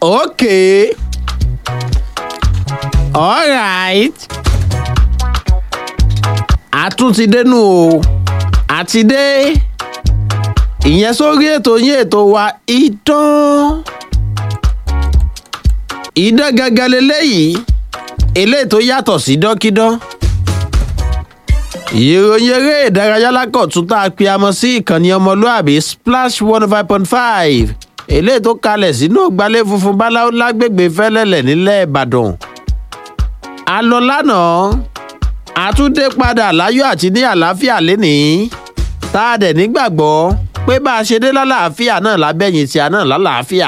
okay alright àtúntí dénú o àti dé ìyẹn sórí ètò yín ètò wa idán idán gangan leléyìí eléyìí tó yàtọ̀ sí dọ́kídán ìròyìn eré ìdárayá lákọ̀tún tá a pe amọ sí ìkànnì ọmọlúàbí splash one five point five eléyìí tó kalẹ̀ sínú gbalẹ̀ funfun báláwo lágbègbè fẹ́lẹ́lẹ̀ nílẹ̀ ìbàdàn a lọ lánàá a tún dé padà láyọ̀ àti ní àlàáfíà lénìí tá a dẹ̀ nígbàgbọ́ pé bá a ṣe dé lálàáfíà náà lábẹ́yìn tí a náà lálàáfíà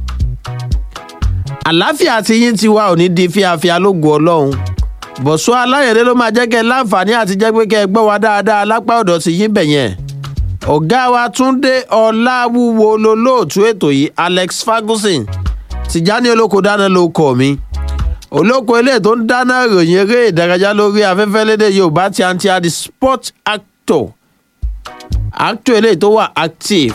àlàáfíà tí yín ti wá ò ní di fíafíà lógo ọlọ́run bọ̀sọ́ aláyẹ̀dẹ́ ló máa jẹ́ kẹ́ ẹ láǹfààní àti jẹ́ pé kẹ́ ẹ gbọ́ wa dáadáa lápá ọ̀dọ̀ tí yín bẹ̀ yẹn ọ̀gá wa túnde ọ̀làwúwo lolóòtú ètò yìí alex ferguson tìjání olóko dáná ló kọ̀ mí olóko eléyìí tó ń dáná ìròyìn eré ìdárayá lórí afẹ́fẹ́ lédè yorùbá tí a ń tí a di sport actor actor eléyìí tó wà active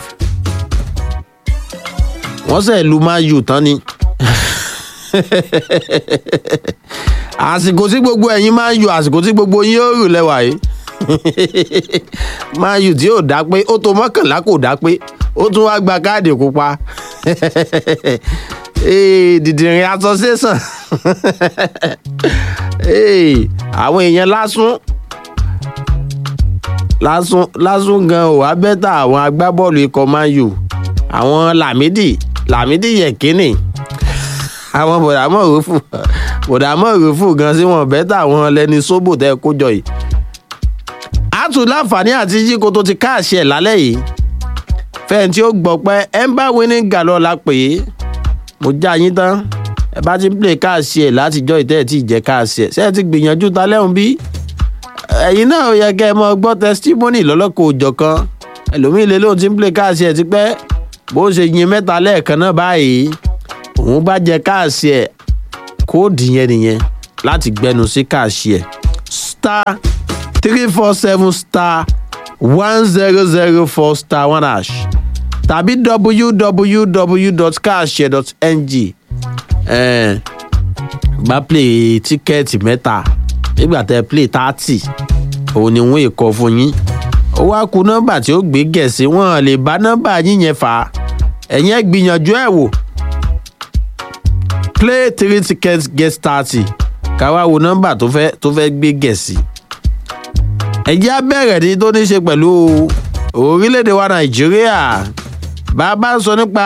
wọ́n sẹ̀ lu máa yù tán ni àsìkò tí gbogbo ẹ̀yin máa ń yọ àsìkò tí gbogbo yín ó rù lẹ́wà yìí máa yù tí ò dá pé ó tó mọ́kànlá kò dá pé ó tún wá gba káàdì pupa dìdìrín association àwọn èèyàn lásún lásún lásún gan ò wá bẹ́tà àwọn agbábọ́ọ̀lù ikọ̀ man u àwọn làmídì làmídì yẹ̀kínì àwọn bọ̀dàmọ́ òrùfù bọ̀dàmọ́ òrùfù gan sí wọn bẹ́tà àwọn lẹni sóbò tẹ́ kó jọ yìí. a tún láǹfààní àti yíko tó ti káàṣì ẹ̀ lálẹ́ yìí fẹ́ẹ̀ tí ó gbọ́ pé ember winning galọ́ la pè é mo já yín tán ẹ bá ti ń play káàṣì ẹ̀ látijọ́ ìtẹ́ ẹ̀ tí ì jẹ́ káàṣì ẹ̀ ṣé ẹ ti gbìyànjú ta lẹ́hùn bí ẹ̀yin náà yẹ kẹ́ ẹ mọ gbọ́ testimony lọ́lọ́kọ̀ òjọ̀ kan ẹlòmíì lè lóun ti ń play káàṣì ẹ̀ ti pẹ́ bó ṣe yin mẹ́ta lẹ́ẹ̀kan náà báyìí òun bá jẹ káàṣì ẹ̀ kóòdù yẹn nìyẹn láti gbẹnu sí káàṣì ẹ̀ star three four seven star one zero zero four star one hash tàbí www.cash.ng eh, bá play tíkẹ́ẹ̀tì mẹ́ta nígbà tẹ play thirty òun ni wọ́n èkó fún yín ó wá ku nọ́mbà tí ó gbé gẹ̀ẹ́sì wọn lè bá nọ́mbà yín yẹn fà á ẹ̀yin ẹ̀ gbìyànjú ẹ̀ wò play three tickets get thirty káwá wo nọ́mbà tó fẹ́ tó fẹ́ gbé gẹ̀ẹ́sì ẹ̀jẹ̀ á bẹ̀rẹ̀ ní tó ní ṣe pẹ̀lú orílẹ̀-èdè wa nàìjíríà bàbá ń sọ nípa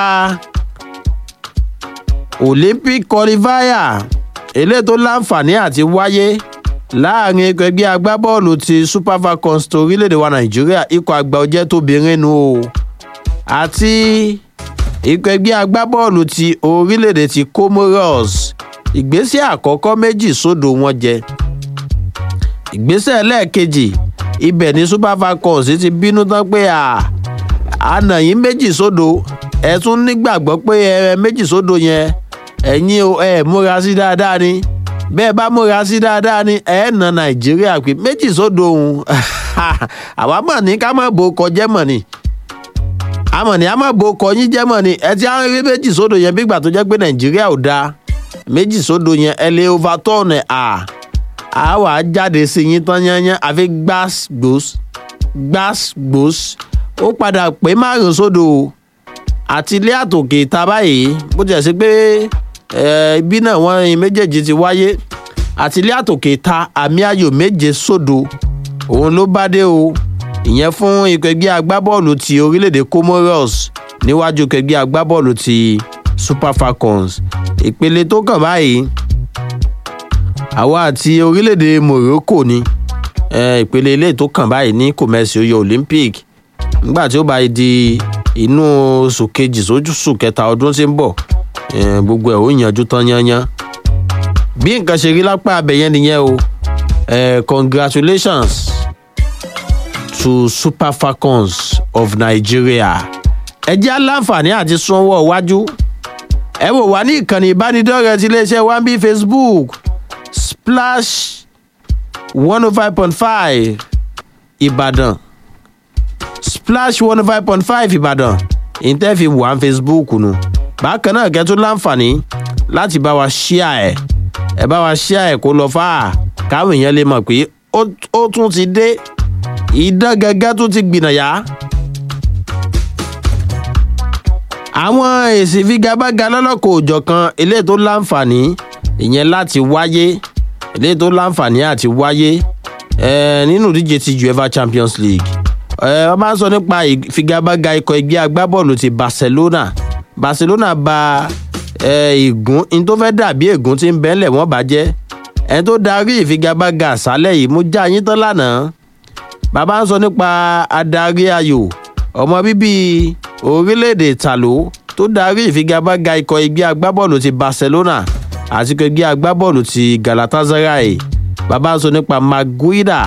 olympic qualifier eléyìí tó láǹfààní àti wáyé láàrin ikọ̀ ẹgbẹ́ agbábọ́ọ̀lù ti super falcons tó orílẹ̀-èdè wa nàìjíríà ikọ̀ àgbà ọjẹ́ tóbìnrin nu o àti ikọ̀ ẹgbẹ́ agbábọ́ọ̀lù ti orílẹ̀-èdè ti comoros ìgbésẹ̀ àkọ́kọ́ méjì sódò wọn jẹ ìgbésẹ̀ lẹ́ẹ̀kejì ibẹ̀ ní super falcons ti bínú tán pé àna yín méjì sódò ẹ tún nígbàgbọ́ pé ẹ méjì sódò yẹn ẹ̀yin o ẹ múra sí dáadáa ni bẹ́ẹ̀ bá múra sí dáadáa ni ẹ na nàìjíríà pé méjì sódò òun àwa mọ̀ ní ká má bo kọjẹ́ mọ̀ ni àmọ̀ ní a má bo kọyín jẹ́ mọ̀ ni ẹ ti á rí méjì sódò yẹn bí ìgbà tó jẹ́ pé nàìjíríà ò dáa méjì sódò yẹn ẹ lè overturn ẹ̀ à á wà á jáde sí yín tán yányán àfi gbàgbós gbàgbós ó padà pé márùn sódò àti ilé àtòkè ìta báyìí bó tiẹ̀ sí pé ibi náà wọ́n méjèèjì ti wáyé àti ilé àtòkè ìta àmì ayò méje sódò òun ló bá dé o ìyẹn fún ikọ̀ ẹgbẹ́ agbábọ́ọ̀lù ti orílẹ̀-èdè comoros níwájú ikọ̀ ẹgbẹ́ agbábọ́ọ̀lù ti super falcons ìpele tó kàn báyìí àwa àti orílẹ̀-èdè morocco ni ìpele ilé tó kàn báyìí ní kòmẹ́sì oyè olympic nígbà tí ó bá di inú oṣù kejì sójúṣù kẹta ọdún tí ń bọ̀ gbogbo ẹ̀ ó yanjú tán yányán bí nǹkan ṣe rí lápá abẹ́yẹn nìyẹn o congratulations to super falcons of nigeria ẹ jẹ́ aláǹfààní àti sanwó iwájú ẹ wò wá ní ìkànnì ìbánidọ́rẹ̀ẹ́ ti iléeṣẹ́ one b facebook splash one oh five point five ìbàdàn splash one oh five point five ìbàdàn ìtẹ́fì wà ní facebook nù bákan náà kẹ́ tún láǹfààní láti bá wa ṣíà ẹ̀ ẹ bá wa ṣíà ẹ̀ kó lọ fáà káwọn èèyàn lè mọ̀ pé ó tún ti dé ìdán gẹ́gẹ́ tún ti gbìnàyà. àwọn èsì figagbága lọ́lọ́kọ̀ òjọ̀kan eléyìí tó láǹfààní ìyẹn láti wáyé eléyìí tó láǹfààní àti wáyé nínú ìdíje ti uefa champions league wọ́n bá ń sọ nípa ìfigagbága ikọ̀ ẹgbẹ́ agbábọ́ọ̀lù ti barcelona barcelona ba ìgún ní tó fẹ́ dàbí ègún tí ń bẹ́ńlẹ̀ wọ́n bá jẹ́ ẹni tó darí ìfigagbága àṣálẹ̀ yìí mú já yín tán lánàá bàbá ń sọ nípa adarí ayò ọmọ bíbí orílẹ̀-èdè tàló tó darí ìfigagbága ikọ̀ ẹgbẹ́ agbábọ́ọ̀lù ti barcelona àti ikọ̀ ẹgbẹ́ agbábọ́ọ̀lù ti galatasaray bàbá ń sọ nípa maguida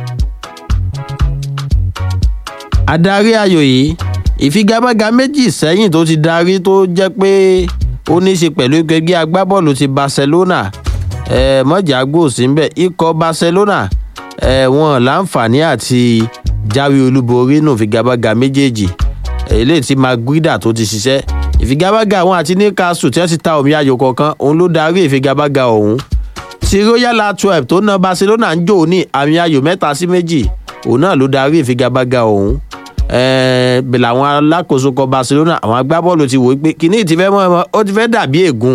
adarí ayò yìí ìfigagbága méjì sẹ́yìn tó ti darí tó jẹ́ pé ó ní í ṣe pẹ̀lú ikọ̀ ẹgbẹ́ agbábọ́ọ̀lù ti barcelona eh, mọ̀jà gbòòsí ń bẹ̀ ikọ̀ barcelona eh, wọn láǹfààní àti jáwé olúborí nù ìfigagbága méjèèjì eléyìí tí maguida tó ti ṣiṣẹ́ ìfigagbága àwọn àti newcastle tí wọ́n ti ta omi ayò kọ̀ọ̀kan òun ló darí ìfigagbága ọ̀hún ti royal twelve tó na barcelona ń jò ní àmì ayò mẹ́ta sí méjì òun náà ló darí ìfigagbága ọ̀hún bẹ̀rẹ̀ àwọn alákòóso kan barcelona àwọn agbábọ́ọ̀lù ti wò ó pé kìíní ti fẹ́ mọ́ ó ti fẹ́ dàbí ègún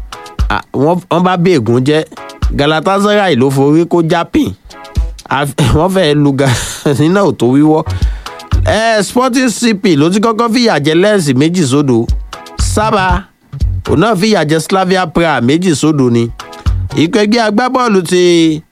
wọ́n bá bí ègún jẹ́ galatasaray ló forí kó jápìn wọ́n fẹ́ lu nínà ò tó wíwọ́ sporting cp ló ti kọ́kọ́ fìyà jẹ lẹ́ẹ̀sì méjì sódò sábà òun náà fìyà jẹ slavia praha méjì sódò ni ikọ̀ ẹgbẹ́ agbábọ́ọ̀lù ti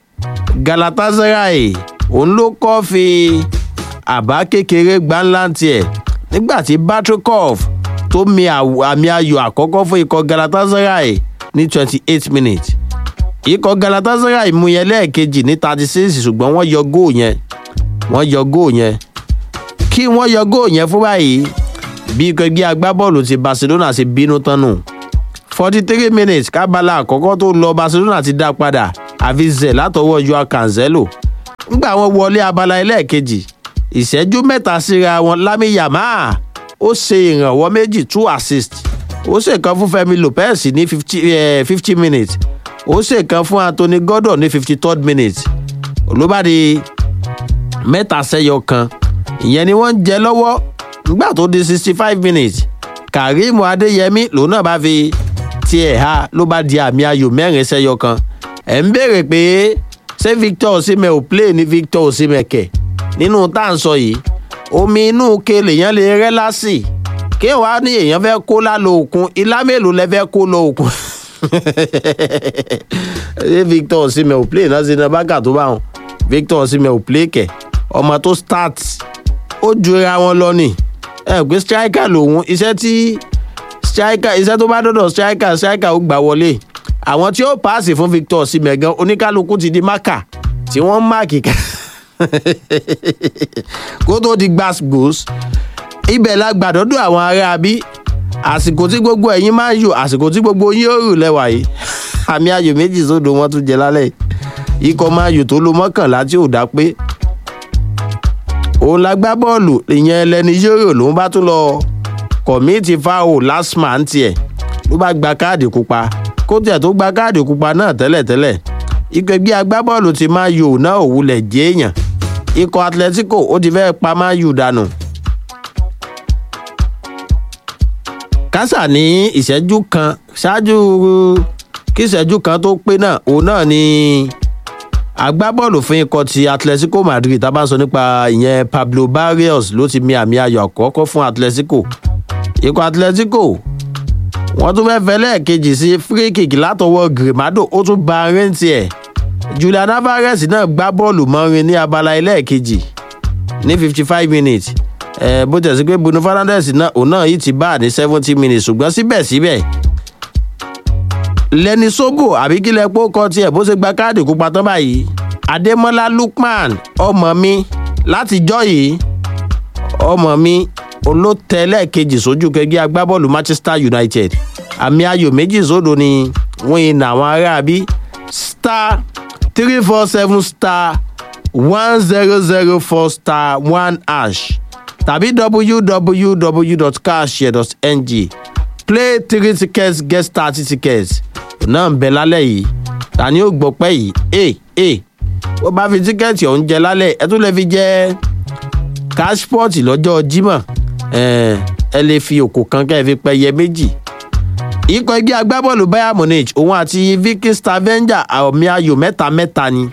galatasaray òun ló kọ́ fi àbá kékeré gbáńlá tiẹ̀ nígbà tí batrikov tó mi àmì ayò àkọ́kọ́ fún ikọ̀ galatasaray ní twenty eight minutes ikọ̀ galatasaray mú yẹn lẹ́ẹ̀kejì ní thirty six ṣùgbọ́n wọ́n yọ góò yẹn wọ́n yọ góò yẹn kí wọ́n yọ góò yẹn fún báyìí bí ikọ̀ ẹgbẹ́ agbábọ́ọ̀lù ti barcelona ṣe bínú tán nù forty three minutes kábàlà àkọ́kọ́ tó lọ barcelona ti dá padà àfi zẹ̀ látọwọ́ joao cancelo ńgbà wọn wọlé abala ẹlẹ́ẹ̀kejì ìṣẹ́jú mẹ́ta síra wọn lámì yàmá ó ṣe ìrànwọ́ méjì two assist ó ṣe kan fún fẹmi lopez ní fifty minutes ó ṣe kan fún anthony gordon ní fifty third minute ló bá di mẹ́ta sẹ́yọ kan ìyẹn ni wọ́n ń jẹ lọ́wọ́ nígbà tó di sixty five minutes karim adeyemi lòun náà bá fi tiẹ̀ ha ló bá di àmì ayò mẹ́rin sẹ́yọ kan ẹ̀ ń béèrè pé ṣé victor osimhen ò play ní victor osimhen kẹ̀ nínú tá à ń sọ yìí omi inú ke lèèyàn lè rẹ́ lásì kí wàá ní èèyàn fẹ́ kó lálọ́ òkun ilá mélòó lẹ fẹ́ kó lọ òkun ṣé victor osimhen ò play náà sínú bákà tó bá wọn victor osimhen ò play kẹ̀ ọmọ tó start ó jura wọn lọ ni ẹ pé striker lòun iṣẹ́ tí striker iṣẹ́ tó bá dọ̀dọ̀ striker striker ó gbà wọlé àwọn tí ó paasi fún victor osimhen gan oníkálukú ti di máka tí wọ́n máàkì ká kó tó di gbàgbós ibẹ̀ la gbàdọ́dọ̀ àwọn ará bí àsìkò tí gbogbo ẹ̀yin máa ń yò àsìkò tí gbogbo yín ó rù lẹ́wà yìí àmì ayò méjì sódò wọn tún jẹ lálẹ́ ikọ̀ máa yò tó lo mọ́kànlá tí ò dá pé òun la gbá bọ́ọ̀lù ìyẹn ẹlẹ́ni yóò lòun bá tún lọ kọ̀míìtì fáwọ̀ last man tiẹ̀ ló bá gba káàdì pupa kó tiẹ̀ tó gba káàdì pupa náà tẹ́lẹ̀tẹ́lẹ̀ ikọ̀ ẹgbẹ́ agbábọ́ọ̀lù ti máa yò náà òwúlẹ̀ jẹ́ èèyàn ikọ̀ atletico ó ti fẹ́ẹ́ pa máa yù dànù. kásà ní ìṣẹ́jú kan ṣáájú kí ìṣẹ́jú kan tó pé náà òun náà ni agbábọ́ọ̀lù fún ikọ̀ ti atletico madrid tá a bá ń sọ nípa ìyẹn pablo barrios ló ti mi àmì ayọ̀ àkọ́kọ́ fún atletico ikọ̀ atletico wọ́n tún fẹ́ẹ́ fẹ́ lẹ́ẹ̀kejì sí free kick látọwọ́ grimado ó tún ba rẹ́ǹtì ẹ̀ julian alvarez náà gbá bọ́ọ̀lù mọ́rin ní abala ẹlẹ́ẹ̀kejì ní fifty five minutes ẹ̀ bó tẹ̀ sí pé bruno fernandes náà òun náà yìí ti bá ní seventy minutes ṣùgbọ́n síbẹ̀síbẹ̀ lẹni sóbò àbí kílẹ̀ pọ́ kọ tiẹ̀ bó ṣe gba káàdì kópa tán báyìí adémọlá lukman ọmọ mi látijọ́ yìí ọmọ mi olótẹ lẹ́ẹ̀kejì sójú kẹgbẹ́ agbábọ́ọ̀lù manchester united àmì ayò méjì sódò ni wọ́n yin àwọn aráabí star three four seven star one zero zero four star one hash tàbí www.cashshare.ng play three tickets get thirty tickets náà ń bẹ lálẹ́ yìí ta ni ó gbọ́ pẹ́ yìí ee ee ó bá fi tíkẹ́ẹ̀tì ọ̀hún jẹ lálẹ́ ẹ tún lè fi jẹ cashport lọ́jọ́ jímọ̀ ẹ lè fi òkò kan kẹ́ ẹ fi pẹyẹ méjì ikọ̀ ẹgbẹ́ agbábọ́ọ̀lù bayern munich òun àti viking stavanger àmì ayò mẹ́ta mẹ́ta ni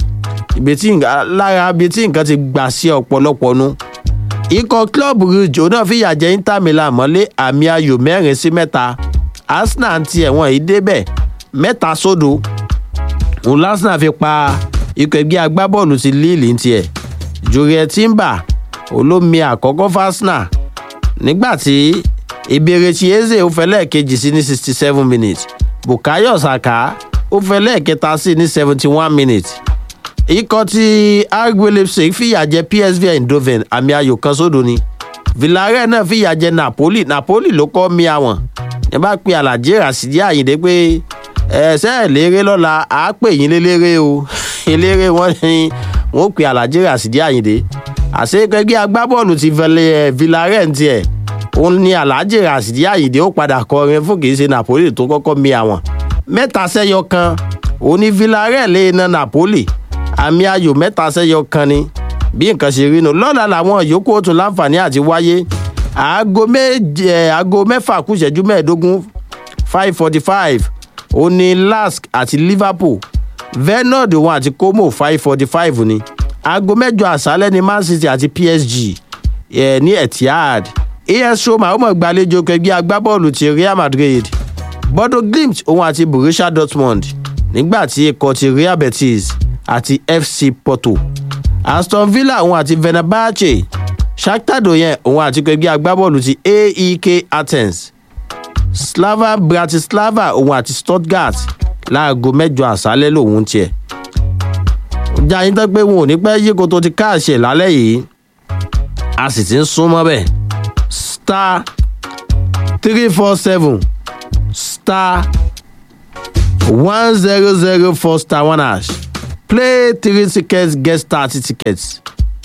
lára ibi tí nǹkan ti gbà sí ọ̀pọ̀lọpọ̀ nu ikọ̀ club rouge òun náà fìyà jẹ inter milan mọ́lé àmì ayò mẹ́rin sí mẹ́ta arsenal ti ẹ̀wọ̀n yìí débẹ̀ mẹ́ta sódò òun lásìnà fi pa ikọ̀ ẹgbẹ́ agbábọ́ọ̀lù ti lille ń tiẹ̀ juliet timber olómi àkọ́kọ́ fásinà nígbà tí ìbéèrèsí eze ó fẹ́ lẹ́ẹ̀kejì sí ní sixty seven minutes bukayo saka ó fẹ́ lẹ́ẹ̀kẹta sí ní seventy one minutes ikọ̀ tí rb leipzig fìyà jẹ psv eindhoven àmì ayò kan sódò ni villarreal náà fìyà jẹ napoli napoli ló kọ́ mi àwọn ẹ bá pe alhaji rasidi ayinde pé ẹsẹ̀ léré lọ́la á pè yín lélẹ́rẹ́ o eléré wọn ni wọn pe alhaji rasidi ayinde àṣekẹgbẹ́ agbábọ́ọ̀lù ti villarreal tiẹ̀ òun ni alhaji rasidi ayinde ó padà kọrin fún kì í ṣe napoli tó kọ́kọ́ mi àwọn mẹ́ta sẹ́yọ kan òun ni villarreal lè na napoli àmì ayò mẹ́ta sẹ́yọ kan ni bí nǹkan ṣe rí nu lọ́la làwọn yòókù ó tún láǹfààní àti wáyé aago méje aago mẹ́fà kù ìṣẹ́jú mẹ́ẹ̀ẹ́dógún five forty five ó ní lask àti liverpool venord òun àti como five forty five ni aago mẹ́jọ àṣálẹ́ ni man city àti psg eh, ní etihad as roma ó mọ̀ gbàlejò kẹgbẹ́ agbábọ́ọ̀lù ti real madrid bodo glimt òun àti borussia dortmund nígbà tí ikọ̀ ti real betis àti fc porto aston villa òun àti venabache shakhtar donetsk òun àti kẹgbẹ́ agbábọ́ọ̀lù ti aek athens slava bratislava òun àti stuttgart láago mẹ́jọ àṣálẹ́ lòun tiẹ̀ ọjà yín tán pé wọn ò ní pẹ́ yíko tó ti káàṣẹ̀ lálẹ́ yìí a sì ti ń súnmọ́ bẹ́ẹ̀ star three four seven star one zero zero four star one hash play three tickets get thirty tickets.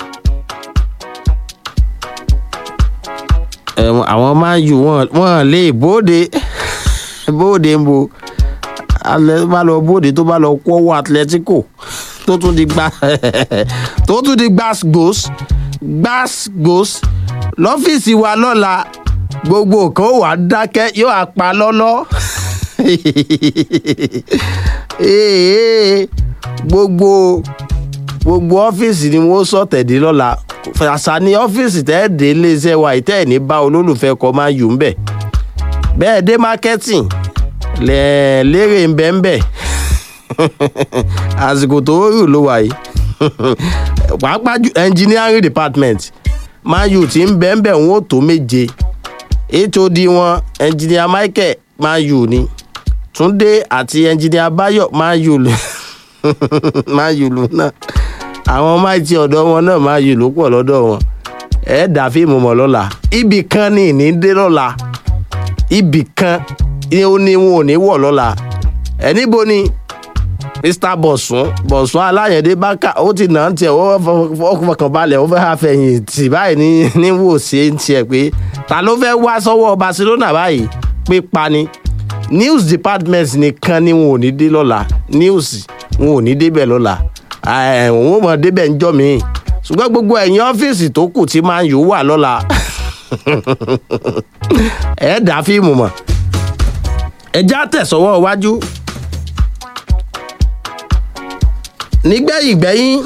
àwọn máa ń yù wọ́n lè bóde bóde ń bo alẹ́ bá lọ bóde tó bá lọ kọ́wọ́ atletico tó tún di gbá tó tún di gbàsgbòs gbàsgbòs lọ́fíìsì wa lọ́la gbogbo nǹkan ó wà dákẹ́ yóò á pa lọ́lọ́ gbogbo gbogbo ọ́fíìsì ni wọ́n sọ̀tẹ̀dé lọ́la àṣà ní ọ́fíìsì tẹ́ ẹ̀ dé iléeṣẹ́ wa ìtẹ́ ẹ̀ ní bá olólùfẹ́ kọ́ máa yù ń bẹ̀ bẹ́ẹ̀ dé marketing lérè ń bẹ́ ń bẹ̀ àsìkò tó rù ló wà yìí pàápàá engineering department máa yù tí ń bẹ́ ń bẹ̀ wọ́n tó méje hod wọn engineer michael máa yù ni túndé àti engineer bayo máa yù máa yù lù náà àwọn máìtì ọ̀dọ́ wọn náà máa yù ló pọ̀ lọ́dọ̀ wọn ẹ̀ dà fíìmù mọ̀ lọ́la ibì kan ní ìní dé lọ́la ibì kan ni ó ní wọn ò ní wọ̀ lọ́la ẹ̀ níbo ni mr bọ̀sùn bọ̀sùn aláyẹ̀dé bákà ó ti nà ń tiẹ̀ ó fọkàn balẹ̀ ó fẹ́ àfẹ̀yìn tì báyìí ní ní wò sí ń tiẹ̀ pé ta ló fẹ́ wá sọ́wọ́ barcelona báyìí pípa ni news department nìkan ni wọn ò ní dé lọ́la news wọn ò ní débẹ̀ lọ́la òun ò mọ̀ débẹ̀ ń jọ́ mi ṣùgbọ́n gbogbo ẹ̀yìn ọ́fíìsì tó kù tí máa ń yòó wà lọ́la ẹ̀ dá fíìmù mọ̀ ẹ já tẹ̀sọ́wọ́ iwájú nígbẹ̀yìn gbẹ̀yìn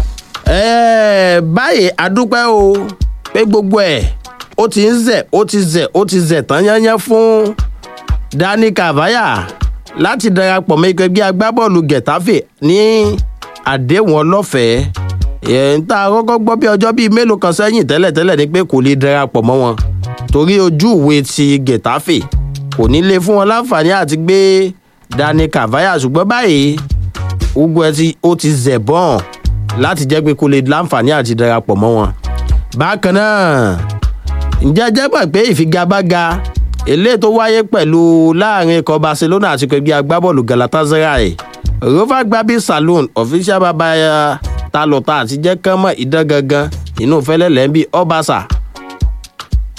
báyìí adúpẹ́ o pé gbogbo ẹ̀ ó ti ń zẹ̀ ó ti zẹ̀ ó ti zẹ̀ tán yányán fún dani kavaya láti darapọ̀ mọ́ ikọ̀ ẹgbẹ́ agbábọ́ọ̀lù getafe ní àdéhùn ọlọ́fẹ̀ẹ́ ẹ̀ ń tá a kọ́kọ́ gbọ́ bí ọjọ́ bíi mélòó kan sẹ́yìn tẹ́lẹ̀tẹ́lẹ̀ ni pé kò lè darapọ̀ mọ́ wọn torí ojú ìwé ti getafe kò ní lè fún wọn láǹfààní àti gbé dani kavaya ṣùgbọ́n báyìí gbogbo ẹ ti ó ti zẹ̀ bọ́n láti jẹ́ pé kó lè láǹfààní àti darapọ̀ mọ́ wọn. bákan náà ǹjẹ́ jẹ́ pẹ̀ pé ìfigagbága eléyìí tó wáyé pẹ̀lú láàrin ikọ̀ barcelona àti ẹgbẹ́ agbábọ́ọ̀lù galatasaray rover gbabi saloon official babaya talota àti jẹ́ kánmọ́ ìdán gangan inú fẹ́lẹ́ lẹ́ńbí ọbaṣà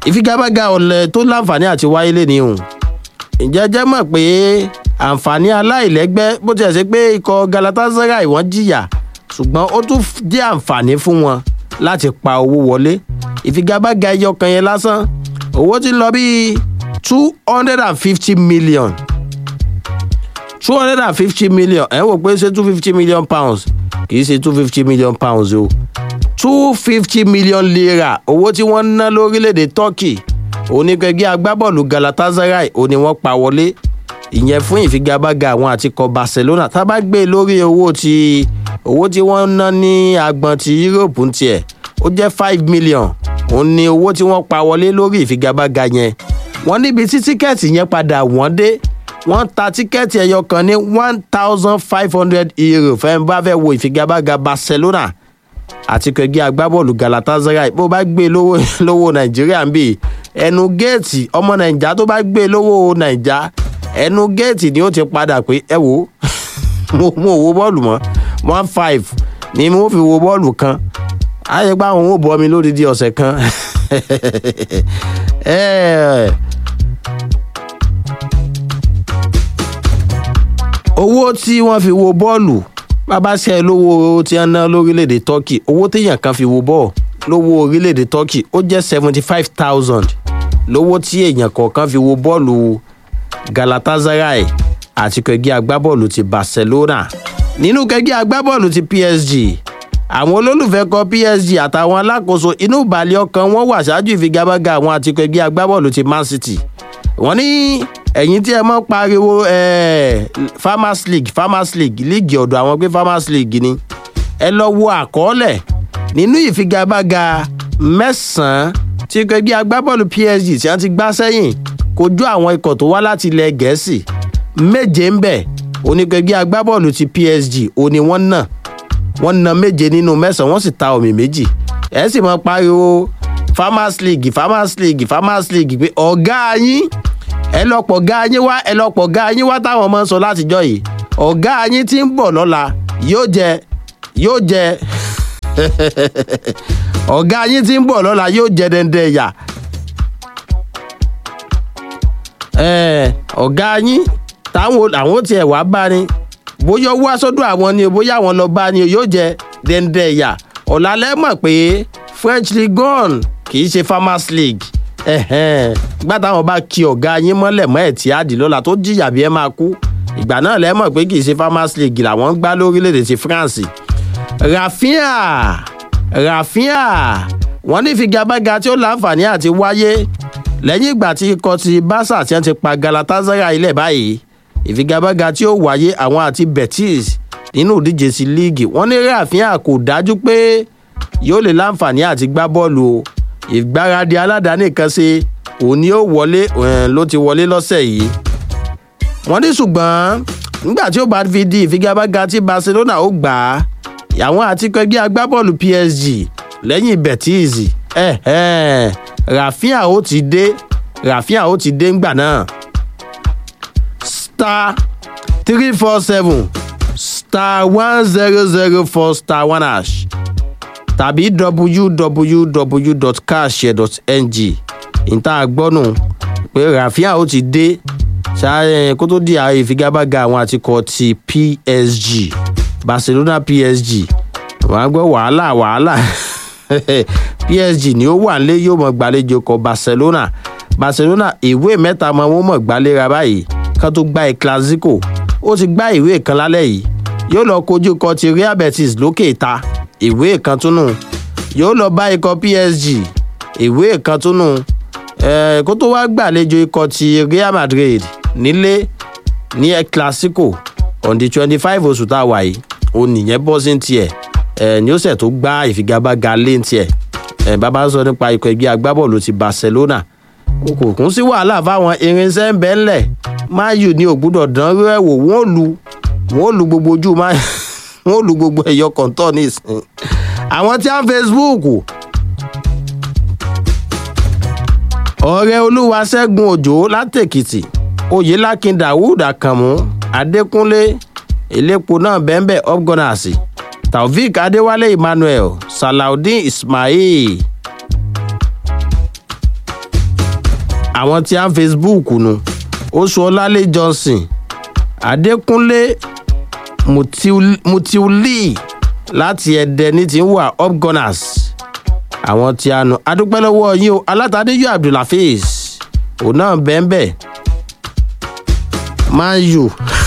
ìfigagbága ọ̀lẹ̀ tó láǹfààní àti wáyé lé ní òun ǹjẹ́ jẹ́ mọ̀ pé àǹfààní aláìlẹ́gbẹ́ bó tiẹ̀ ṣe pé ikọ̀ galatasaray wọ́n jìyà ṣùgbọ́n ó tún jẹ́ àǹfààní fún wọn láti pa owó wọlé ìfigagbága ẹyọ kan yẹn lásán owó ti lọ bíi two hundred and fifty million two hundred and fifty million ẹ̀ ń wò pé ṣé two fifty million pounds kì í ṣe two fifty million pounds o two fifty million naira owó tí wọ́n ná lórílẹ̀‐èdè turkey onígbẹ̀gbẹ́ agbábọ́ọ̀lù galatasaray ò ní wọ́n pa wọlé ìyẹn fún ìfigagbága àwọn àtikọ̀ barcelona tá a bá gbé lórí owó tí owó tí wọ́n ná ní agbọ̀n ti europe ń tiẹ̀ ó jẹ́ five million òun ni owó tí wọ́n pa wọlé lórí ìfigagbága yẹn wọ́n níbi tí tíkẹ́ẹ̀tì yẹn padà wọ́n dé wọ́n ta tíkẹ́ẹ̀tì ẹyọ kan ní one thousand five hundred euro fẹ́ẹ́ bá fẹ́ wo ìfigagbága barcelona àti kẹgbẹ́ agbábọ́ọ̀lù galatasaray bó bá gbé lówó lówó nàìjíríà ń bì ẹnu géètì ọmọ nàìjà tó bá gbé lówó nàìjà ẹnu géètì ni ó ti padà pé ẹ wò mo mo wo bọ́ọ̀lù mọ́ one five ni mo fi wo bọ́ọ̀lù kan ayé pa àwọn ò bọ́ mi lódìdí ọ̀sẹ̀ kan owó tí wọ́n fi wo bọ́ọ̀lù bàbá ṣe lówó tí wọ́n ná lórílẹ̀‐èdè turkey owó téèyàn kan fi wo bọ́ọ̀ lówó orílẹ̀‐èdè turkey ó jẹ́ seventy five thousand lówó tí èèyàn kọ̀ọ̀kan fi wo bọ́ọ̀lù galatasaray àti kẹgbẹ́ agbábọ́ọ̀lù ti barcelona nínú kẹgbẹ́ agbábọ́ọ̀lù ti psg àwọn olólùfẹ́ kọ psg àtàwọn alákòóso inú ìbàlẹ̀ ọkàn wọn wà ṣáájú ìfigagbága àwọn àti kẹgbẹ́ agbábọ́ọ̀lù ti man city wọ́n ní ẹ̀yìn tí ẹ mọ́ pariwo farmers league farmers league líìgì ọ̀dọ̀ àwọn pé farmers league ni ẹ lọ wo àkọọ́lẹ̀ nínú ìfigagbága mẹ́sàn-án tí kẹgbẹ́ agbábọ́ọ̀lù psg tí wọ́n ti gbá sẹ́yìn kojú àwọn ikọ̀ tó wá láti ilẹ̀ gẹ̀ẹ́sì méje ń bẹ̀ oníkẹgbẹ́ agbábọ́ọ̀lù ti psg òní wọ́n nà wọ́n na méje nínú mẹ́sàn-án wọ́n sì ta omi méjì ẹ sì mọ́ pariwo farmers league farmers league farmers league pé ọ̀gá yín ẹ lọ pọ̀ ga yín wá ẹ lọ pọ̀ ga yín wá táwọn ọmọ ń sọ látijọ́ yìí ọ̀gá yín tí ń bọ̀ lọ́la yóò jẹ yóò jẹ ọ̀gá yín tí ń bọ̀ lọ́la yóò jẹ dẹ́ndẹ́ ẹ̀yà ọ̀gá yín táwọn àwọn tiẹ̀ wá bá ní bóyá owó aṣọ́dọ̀ àwọn ni bóyá àwọn lọ bá ní yóò jẹ dẹ́ndẹ́ ẹ̀yà ọ̀làlẹ́ mọ̀ pé french league one kì í ṣe farmers league gbá táwọn bá kí ọ̀gá yín mọ́lẹ̀ mọ́ ẹ̀ tí àdì lọ́la tó jìyà bí ẹ máa kú ìgbà náà lẹ́mọ̀ pé kì í ṣe farmers league làwọn ń gbá lórílẹ̀‐èdè ti france rafinha rafinha wọ́n ní ìfigagbága tí ó láǹfààní àti wáyé lẹ́yìn ìgbà tí ikọ̀ ti barca tí wọ́n ti pa galatasaray ilẹ̀ báyìí ìfigagbága tí ó wáyé àwọn àti betis nínú ìdíje sí líìgì wọ́n ní rafinha kò dájú pé yóò lè láǹfààní àti gbá bọ́ọ̀lù o ìgbáradì aládàáni kan ṣe òun ni ó wọlé ló ti wọlé lọ́sẹ̀ yìí wọ́n ní ṣùgbọ́n nígbà tí ó bá fi di ìfigagbága tí barcelona ó gbà á àwọn àti kẹgbẹ́ agbábọ́ọ̀lù psg lẹ́yìn betis eh, eh, rafinha ó ti dé rafinha ó ti dé ńgbà náà star three four seven star one zero zero four star one hash tàbí www.cashshare.ng ìta gbọ́nù pé rafinha ó ti dé ṣáà kó tó di àwọn ìfigagbága àwọn àtikọ̀ ti psg barcelona psg wọn á gbọ́ wàhálà wàhálà psg ni ó wà nílé yóò mọ̀ gbàlejò kọ barcelona barcelona ìwé mẹ́ta mọ́ wọn mọ̀ gbàlera báyìí kán tó gbá ẹ̀ clasico ó ti gbá ìwé kan lálẹ́ yìí yóò lọ kojú kọ ti real betis lókè ìta ìwé kan tún nù yóò lọ bá ikọ̀ psg ìwé kan tún nù kó tó wá gbàlejò ikọ̀ ti real madrid nílé ní ẹ̀ clasico on the twenty five oṣù tá a wà yìí òun nìyẹn bọ́ sí tiẹ̀ ẹ̀ ní ó sẹ̀ tó gbá ìfigagbága lé tiẹ̀ ẹ̀ bàbá ń sọ nípa ikọ̀ ẹgbẹ́ agbábọ́ọ̀lù ti barcelona kò kún sí wàhálà fáwọn irinṣẹ́ ń bẹ́ ńlẹ̀ mayu ní ògbúdọ̀ dán rú ẹ̀ wò wọ́n lu wọ́n lu gbogbo ojú mayu wọ́n lu gbogbo ẹ̀yọ kọ̀ǹtọ̀ nísìn àwọn tí a ń facebook ọ̀rẹ́ olúwa ṣẹ́gun òjò látèkìtì oyèlákin dawood akànmú adékúnlé elépo náà bẹ́ńbẹ́ upgunners taofik adéwálé emmanuel salaudeen ismail àwọn tí a ń facebook nu oṣù ọlálẹ johnson adékúnlé mutiuli láti ẹdẹ ní ti ń wà upgunners àwọn tí a nu adúpẹ́ lọ́wọ́ yín o alátàdéjọ́ abdulhafiz òun náà bẹ́ẹ̀ bẹ́ẹ̀ man u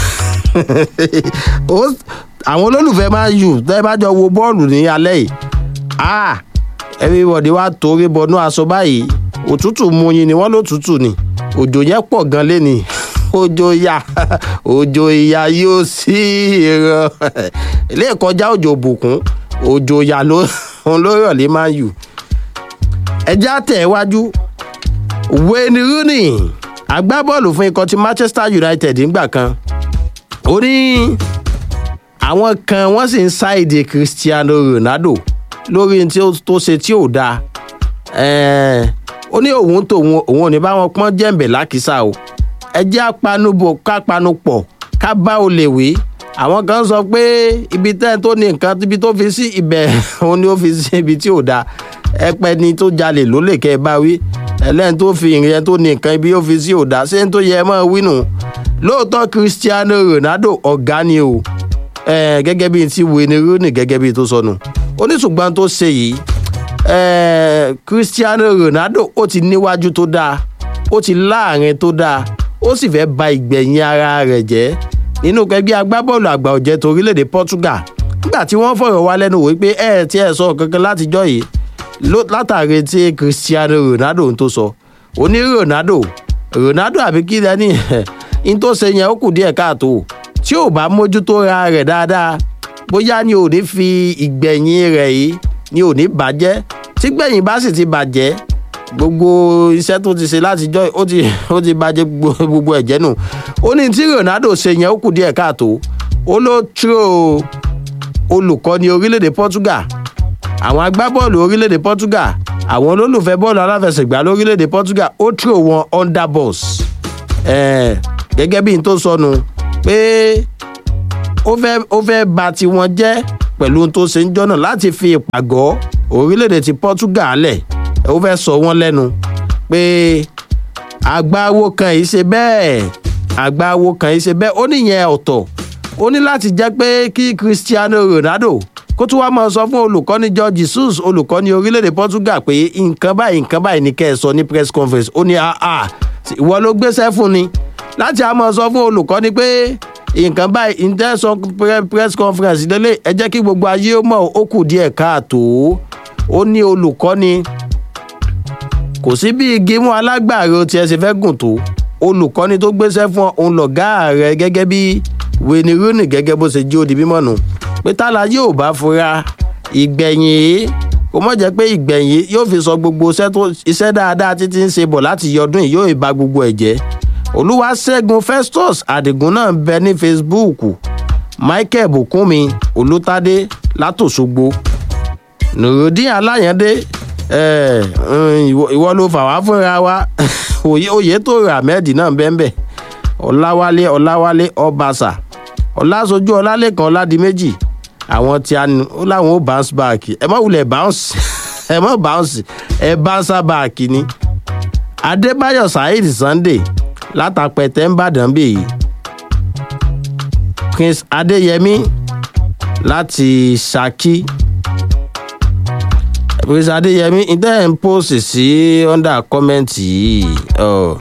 àwọn olólùfẹ́ man u tẹ́ bá jọ wo bọ́ọ̀lù ní alẹ́ yìí ah everybody wá torí bọnú aṣọ báyìí òtútù mú yín ni wọ́n ló tútù ni òjò yẹn pọ̀ gan lé ni òjò ìyá òjò ìyá yóò sí ìran ilé ìkọjá òjò òbùkún òjò ìyá ló ló rọ̀ lé man u ẹjẹ́ àtẹ̀wájú wayne rooney agbábọ́ọ̀lù fún ikọ̀ ti manchester united ńgbà kan ó ní àwọn kan wọ́n sì ń ṣáìdì cristiano ronaldo lórí tí ó tó ṣe tí ò dáa ó ní òun tòun òun ò ní bá wọn pọ́n jẹ̀ǹbẹ̀ lákìsà o ẹ jẹ́ apanubọ̀ ká panupọ̀ ká bá o lè wí àwọn kan sọ pé ibi tẹ́ tó ní nǹkan ibi tó fi sí ibẹ̀ òun ni ó fi sí ibi tí ò dáa ẹpẹ ni tó jalè ló lè kẹ́ ẹ bá wí ẹlẹ́ni tó fi ìrìn yẹn tó ní nǹkan ibi ó fi sí ò dáa ṣé n tó yẹ ẹ mọ́ wínú lóòótọ́ cristiano ronaldo ọ̀gá ni o gẹ́gẹ́ bíi ti wayne rooney gẹ́gẹ́ bíi tó sọnù oníṣùgbọ́n tó ṣe yìí cristiano ronaldo ó ti níwájú tó dáa ó ti láàrin tó dáa ó sì fẹ́ ba ìgbẹ̀yìn ara rẹ̀ jẹ́ nínú kẹgbẹ́ agbábọ́ọ̀lù àgbà ọ̀jẹ̀ tó orílẹ̀-èdè portugal nígbà tí wọ́n fọ̀rọ̀ wá lẹ́nu wò pé ẹ̀ tí ẹ̀ sọ kankan látijọ́ yìí látàrí tí cristiano ronaldo ń tó sọ ó ní ronaldo ronaldo àbí kí lẹ́ni ń tó ṣe yẹn ó kù díẹ̀ káàtó tí ò bá mójútó ra rẹ̀ dáadáa bóyá ni ò ní fi ìgbẹ̀yìn rẹ̀ yìí ni ò ní bàjẹ́ tí gbẹ̀yìn bá sì ti bàjẹ́ gbogbo iṣẹ́ tó ti ṣe látijọ́ ó ti ó ti bàjẹ́ gbogbo ẹ̀jẹ̀ nù ó ní tí ronaldo ṣe yẹn ó kù díẹ̀ káàtó ó ló tró olùkọ́ni orílẹ̀-èdè portugal àwọn agbábọ́ọ̀lù orílẹ̀-èdè portugal àwọn olólùfẹ́ bọ́ọ̀lù aláfẹsẹ̀gbá lórílẹ̀-èdè portugal ó tró wọn under boss gẹ́gẹ́ bí n tó sọnù pé ó fẹ́ ó fẹ́ ba tiwọn jẹ́ pẹ̀lú ohun tó ṣe ń jọ́nà láti fi ìpàgọ́ orílẹ̀-èdè ti portugal lẹ̀ ó fẹ́ sọ wọ́n lẹ́nu pé àgbáwo kan yìí ṣe bẹ́ẹ̀ àgbáwo kan yìí ṣe bẹ́ẹ̀ ó níyẹn ọ̀tọ̀ ó ní láti jẹ́ pé kí cristiano ronaldo kó tún wá máa sọ fún olùkọ́ni george jesus olùkọ́ni orílẹ̀-èdè portugal pé nǹkan báyìí nǹkan báyìí ní kẹ́ ẹ sọ ní press conference ó ní àà ìwọ ló gbéṣẹ́ fún ni láti á máa sọ fún olùkọ́ni pé nǹkan báyìí intention press conference lélẹ̀ ẹ jẹ́ kí gbogbo ayé ó mọ̀ ó kù díẹ̀ káàtó ó ní olùkọ́ni kò sí bí igi mú alágbàro tí ẹ ṣe fẹ́ gùn tó olùkọ́ni tó gbéṣẹ́ fún òun lọ̀gá rẹ gẹ́gẹ́ bí wayne rooney gẹ́gẹ́ bó ṣe jí ó di mímọ́ nù pé tálá yóò bá fura ìgbẹ̀yìn yìí kò mọ̀ jẹ́ pé ìgbẹ̀yìn yóò fi sọ gbogbo iṣẹ́ dáadáa títí ń ṣe bọ̀ láti yọdún yìí yóò ba gbogbo ẹ̀ jẹ́ olúwaṣẹ́gun festus adigun náà ń bẹ ní facebook michael bukunmi olùtàdé látòṣogbo nùrùdín aláyàndé ìwọ ló fà wá fúnra wa oyè tó rà ahmed náà bẹ́ẹ̀ ọ̀làwálé ọ̀làwálé ọbaṣà ọ̀làṣojú ọ̀làlẹ́kan ọ̀làdìmẹ́jì àwọn tí a ní ó láwọn ó bounce back ẹ má wulẹ̀ bounce ẹ má bounce ẹ bounce back ni adébáyọ̀ saheed sunday látàpẹ̀tẹ̀ ńbàdàn bèyí prince adéyẹmí láti ṣákí prince adéyẹmí ìtẹ́ ń post sí under comment yìí ọ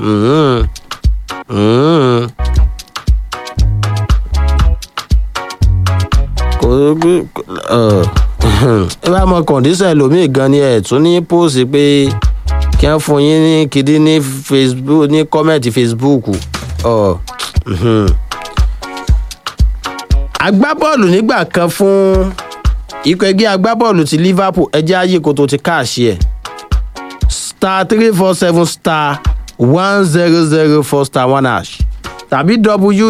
kò ẹ bá mọ kọ̀ǹdíṣẹ̀ lómi gan ni ẹ̀ tún ní post pé kí wọ́n fún yín ní kìdí ní facebook ní kọ́mẹ̀ntì facebook ọ agbábọ́ọ̀lù nígbà kan fún ikọ̀ ẹgbẹ́ agbábọ́ọ̀lù ti liverpool ẹjẹ́ ayé kò tó ti káàṣì ẹ̀ star three four seven star one zero zero four star one hash tàbí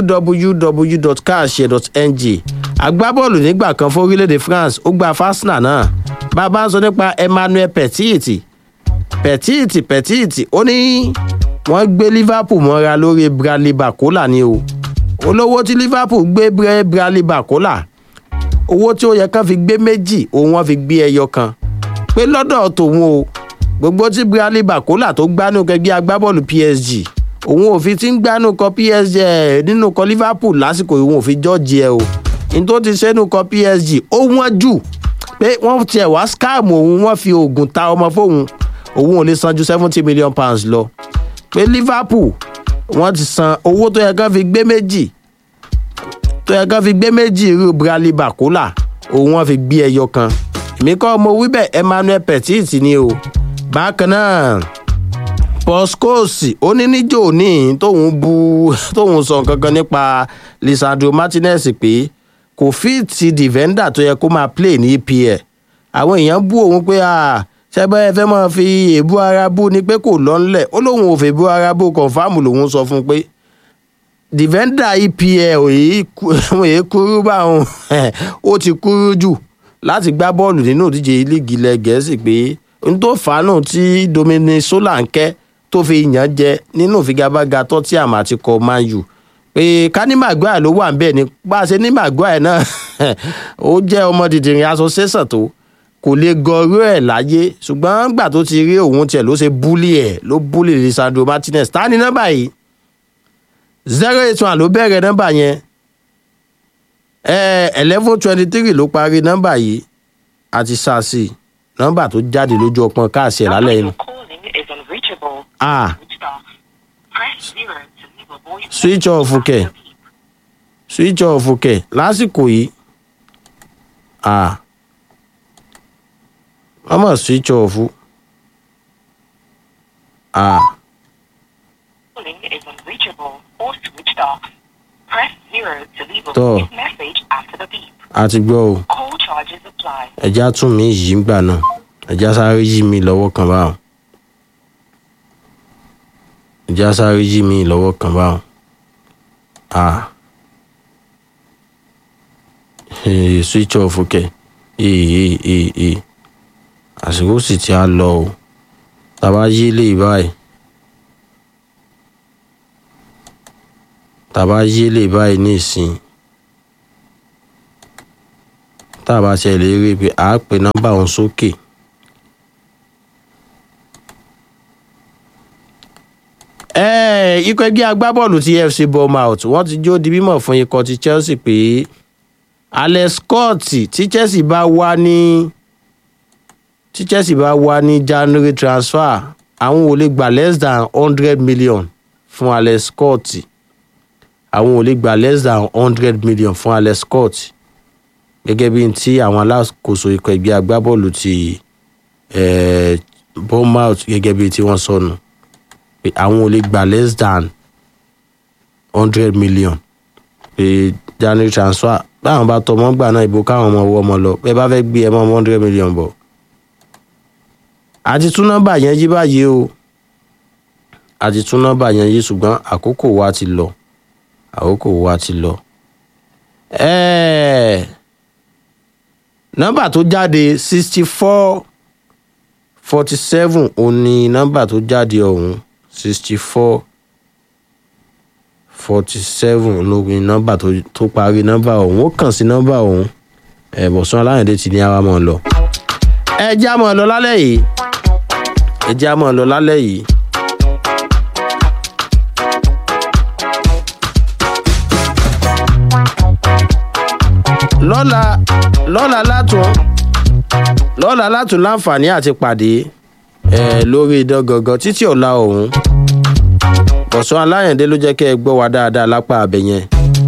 www.cash.ng agbábọ́ọ̀lù nígbà kan fún orílẹ̀-èdè france ó gba fásnà náà bàbá ń sọ nípa emmanuel petit petit petit ó ní wọ́n gbé liverpool mọ́ra lórí bradley bakola ni o olówó tí liverpool gbé bradley bakola owó tí ó yẹ kán fi gbé méjì òun wọn fi gbé ẹyọ kan pé lọ́dọ̀ tòun o gbogbo tí bradley bakola tó gbánú kẹgbẹ́ agbábọ́ọ̀lù psg òun ò fi ti ń gbánú kọ psg ẹ̀ nínú kọ liverpool lásìkò òun ò fi jọ́ọ̀jì ẹ̀ o ní tó ti sẹ́nu kọ psg ó wọ́n jù pé wọ́n tiẹ̀ wá scam òun wọ́n fi oògùn ta ọmọ fóun òun ò lè san ju seventy million pounds lọ pé liverpool wọ́n ti san owó tó yẹ kán fi gbé méjì tó yẹ kán fi gbé méjì irú bradley bakola òun wọ́n fi gbé ẹyọ kan èmi kọ́ mo wí bẹ́ẹ̀ emmanuel petit ni o bákan náà poscosi ó ní níjó ní tóun bu tóun sọ kankan nípa lisandro martinez pé kò fíìtì dìvẹ́ndà tó yẹ kó máa play ní epl àwọn èèyàn bú òun pé ṣẹ́gbẹ́ ẹ fẹ́ máa fi èébú ara bú ni pé kò lọ́nlẹ̀ ó lóun ò fẹ́ bú ara bú kọ̀ǹfàmù lòun sọ fún un pé dìvẹ́ndà epl òye kúrú báwọn ó ti kúrú jù láti gbá bọ́ọ̀lù nínú ìdíje líìgì ilẹ̀ gẹ̀ẹ́sì pé n tó fàánù tí dominic solanke tó fi yàn jẹ nínú ìfigagbága tottenham àti kọ man u pé ká ní maguire ló wà níbẹ̀ ni bá a ṣe ní maguire náà ó jẹ́ ọmọ dìdìrín association tó kò lè gọrú ẹ̀ láyé ṣùgbọ́n gbà tó ti rí òun tiẹ̀ ló ṣe búlì ẹ̀ ló búlì lisandro martinez ta ni nọ́mbà yìí zero eight one ló bẹ̀rẹ̀ nọ́mbà yẹn eleven twenty three ló parí nọ́mbà yìí àti sàásì nọ́mbà tó jáde lójú ọpọ́n káàsì ẹ̀ lálẹ́ yìí. ah switch off kẹ̀ switch off kẹ̀ lásìkò yìí ah wọ́n mọ̀ switch off ah. tọ́ a ti gbọ́ o ẹja tún mi yìí ń gbà náà ẹja sáré yí mi lọ́wọ́ kan báwọn ẹja sáré yí mi lọ́wọ́ kan báwọn a switch off kẹ ee ee ee ee àsìkò sì ti á lọ o tàbá yí lè báyìí tàbá yí lè báyìí ní ìsìn tá a bá ṣe lè rí i pé a pe nọ́mbà òun sókè. ikọ̀ ẹgbẹ́ agbábọ́ọ̀lù ti fc bournemouth wọ́n ti jó di mímọ̀ fún ikọ̀ ti chelsea pé alex scott tí chelsea bá wá ní tí chelsea bá wá ní january transfer àwọn ò lè gba less than hundred million fún alex scott àwọn ò lè gba less than hundred million fún alex scott gẹ́gẹ́ bí ti àwọn alákòóso ikọ̀ ẹgbẹ́ agbábọ́ọ̀lù ti bournemouth gẹ́gẹ́ bí tí wọ́n sọnù pé àwọn ò lè gba less than hundred million pé january transfer báwọn bá tọmọ gbà náà ìbò káwọn ọmọ owó ọmọ lọ bẹ́ẹ̀ bá fẹ́ gbé ẹ mọ́ hundred million bọ̀ àti tún nọ́mbà yẹn yí báyìí o àti tún nọ́mbà yẹn yí ṣùgbọ́n àkókò wa ti lọ àkókò wa ti lọ. ẹ̀ẹ́ nọ́mbà tó jáde sixty four forty seven òun ni nọ́mbà tó jáde ọ̀hún sixty four forty seven ló ní nọ́mbà tó parí nọ́mbà ọ̀hún ó kàn sí nọ́mbà ọ̀hún ẹ̀bùsùn aláyọ̀dé ti ní àwa mọ̀ lọ. ẹ já mọ̀ lọ lálẹ́ yìí ẹ já mọ̀ lọ lálẹ́ yìí. lọ́la lọ́la látún lọ́la látún láǹfààní àti pàdé ẹ̀ lórí idán gangan títí ọ̀la ọ̀hún bọ̀sán aláyàndé ló jẹ́ kẹ́ ẹ gbọ́ wa dáadáa lápá abẹ yẹn.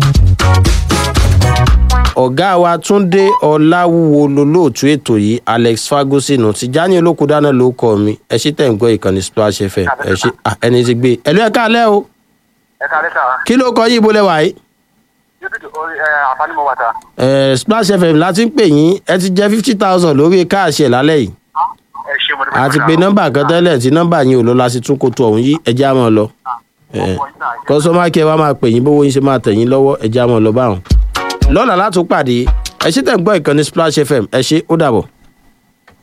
ọ̀gá wa túnde ọ̀làwúwo lolóòtú ètò yìí alex ferguson tìjání olókùdáná ló kọ́ mi ẹ ṣí tẹ̀ ń gbọ́ ìkànnì splash fm ẹ ṣí ẹni tí gbé ẹ̀lú ẹ̀ka alẹ́ o. ẹ̀ka alẹ́ sà. kí ló kọ yín ibo lẹ́wà yìí. àǹfààní mo wà sà. ẹ splash fm láti ń pè yín ẹ ti jẹ fifty thousand lórí káàṣì ẹ̀ lálẹ́ yìí ẹ ṣe mo dúpẹ́ àti pé nọ́mbà kan tẹ́lẹ̀ tí nọ́mbà yín ò lọ láti tún kótó ọ̀hún yí ẹjẹ́ àmọ́ lọ kọ́sọ́mà kí ẹ wá máa pè yín bówó yín ṣe máa tẹ̀ yín lọ́wọ́ ẹjẹ́ àmọ́ lọ báwọn. lọ́la látún pàdé ẹ ṣe tẹ̀ ń gbọ́ ìkànnì splash fm ẹ ṣe ó dàbọ̀.